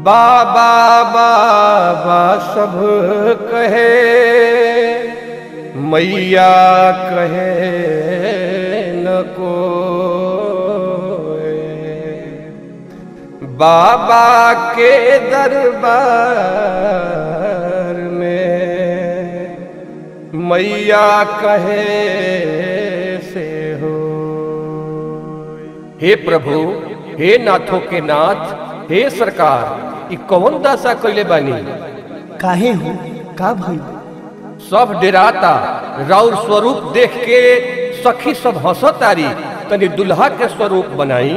बाबा बाबा सब कहे मैया कहे न को बाबा के दरबार में मैया कहे से हो हे प्रभु हे नाथों के नाथ हे सरकार ई कौन दशा कैले बानी काहे हो का भइल सब डेराता राउर स्वरूप देख के सखी सब हंसतारी तनी दुल्हा के स्वरूप बनाई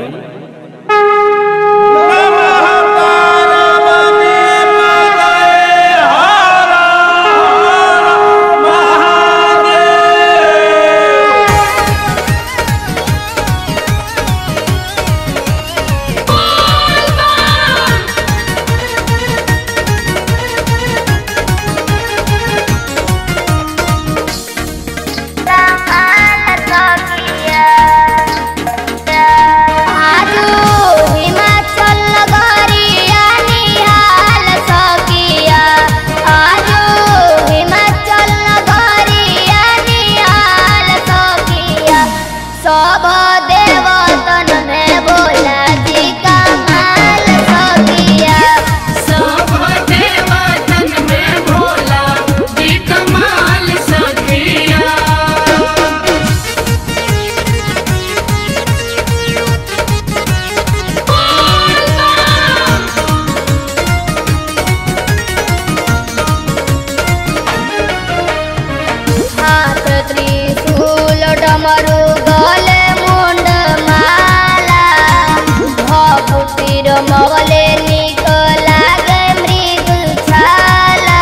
आजू हिमाचल नगरिया निहाल सकिया आजू हिमाचल नगरिया निहाल सकिया सब देवतन में बोला जी कमाल सकिया सब देवतन में भोला जी कमाल सखिया हाथ त्रिशूल डमरू गले मुंड माला भभूतिर मगले निक लागे मृग छाला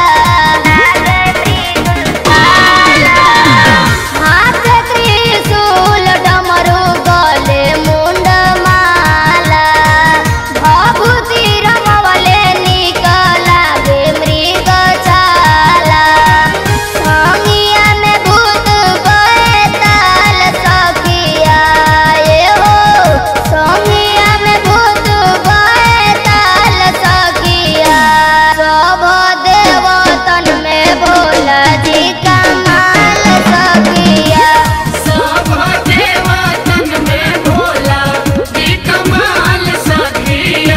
हाथ त्रिशूल डमरू गले मुंड माला भभूतिर मगले निक लागे मृग छाला संगिया में भूत बैताल सखिया ये हो संगिया में भूत बैताल सखिया सब देवतन में भोला जी कमाल सखिया सब देवतन में भोला जी कमाल सखिया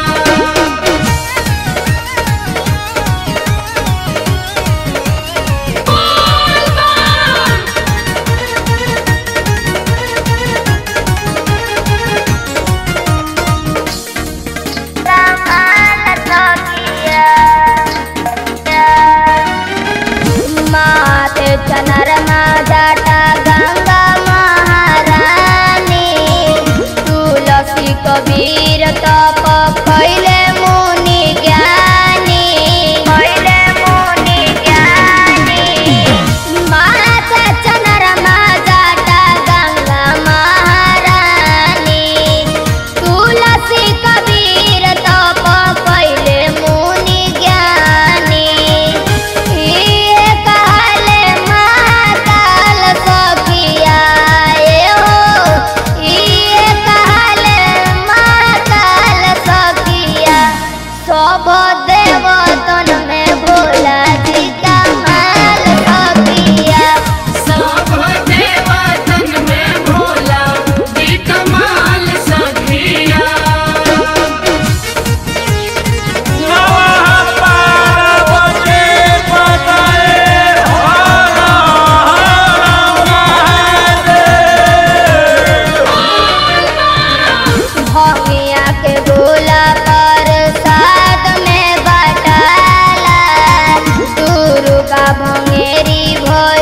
कमाल सखिया माते चनरमा जाटा गंगा महारानी तुलसी कबीर तप कैले मुनि ज्ञानी कैले मुनि ज्ञानी माते चनरमा जाटा गंगा महारानी तुलसी कबीर तप कैले मुनि ज्ञानी इहे कहले महाकाल सखिया ए हो इहे कहले महाकाल सखिया सब देवतन में भोला जी कमाल सखिया सब देवतन में भोला जी कमाल सखिया भमिया के गोला पर साथ में बटाला दुर्गा भंगेरी भोला